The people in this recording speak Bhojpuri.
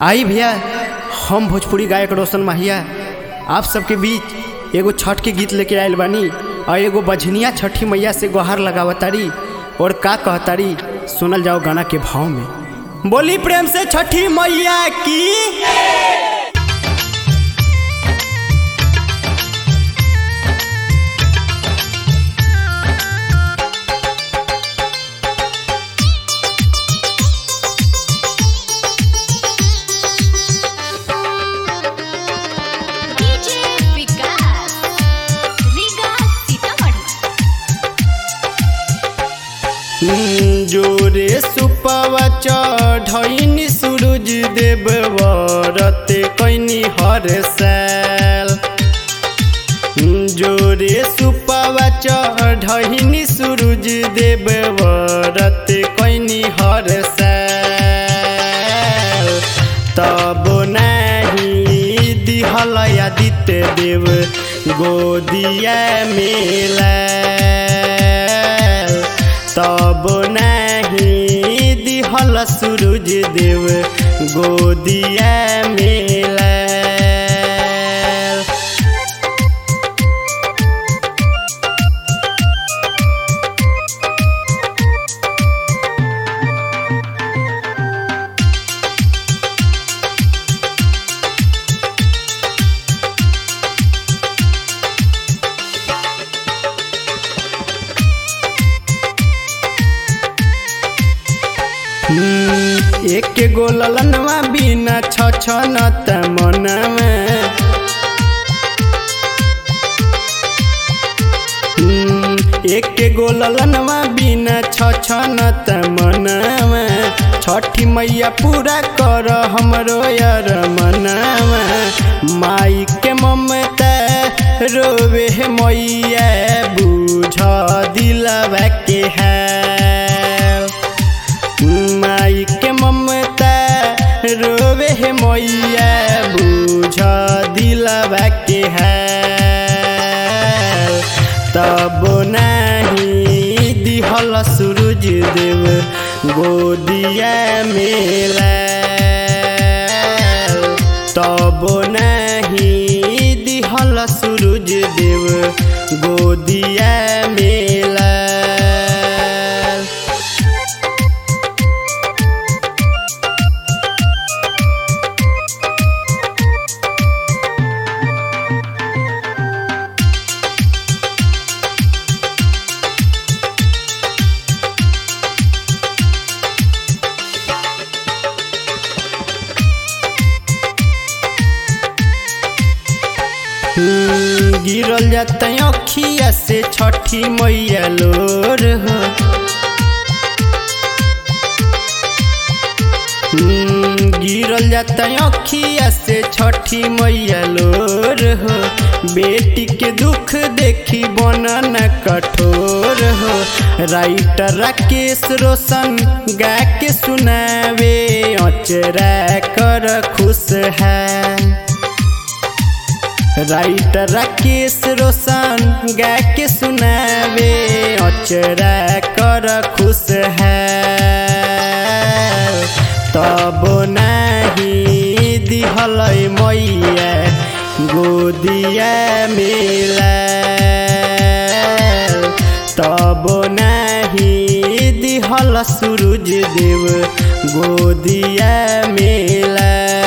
आई भैया हम भोजपुरी गायक रोशन माहिया आप सबके बीच एगो छठ के गीत लेके आयल बानी और एगो बझनिया छठी मैया से गुहार लगावतारी और का कहतारी सुनल जाओ गाना के भाव में बोली प्रेम से छठी मैया की डीजे विकास रीगा सीतामढ़ी जोरे सुपवा चढ़नी सूरज देव व्रत कैनी हर साल जोरे सुपवा चढ़नी सूरज देव व्रत कैनी हर साल तब नहीं दिहल आदित्य देव गोदिया मेला तब नहीं दिहल सूरज देव गोदिया मेला हम्म, एक गो ललनवा बिना छ छ न त मनवा हम्म, एक गो ललनवा बिना छ छ न त मनवा छठी मैया पूरा कर हमरो यार मनवा माई के ममता रोवे मैया बुझ दिलवा के है माई के ममता रोवे है मैया बुझ दिलवा के है तब नहीं दिहल सूरज देव गोदिया मेला तब नहीं दिहल सूरज देव गोदिया मेला हम्म, गिरल जाता अखिया से छठी मैया लोर हो हम्म, गिरल जाता अखिया से छठी मैया लोर हो बेटी के दुख देखी बनन कठोर हो राइटर राकेश रोशन गा के सुनावे अचरा कर खुश है राइटर राकेश रोशन गा के सुनावे अचरा कर खुश है तब नहीं दिहल मैया गोदिया मिला तब नहीं दिहल सूरज देव गोदिया मिला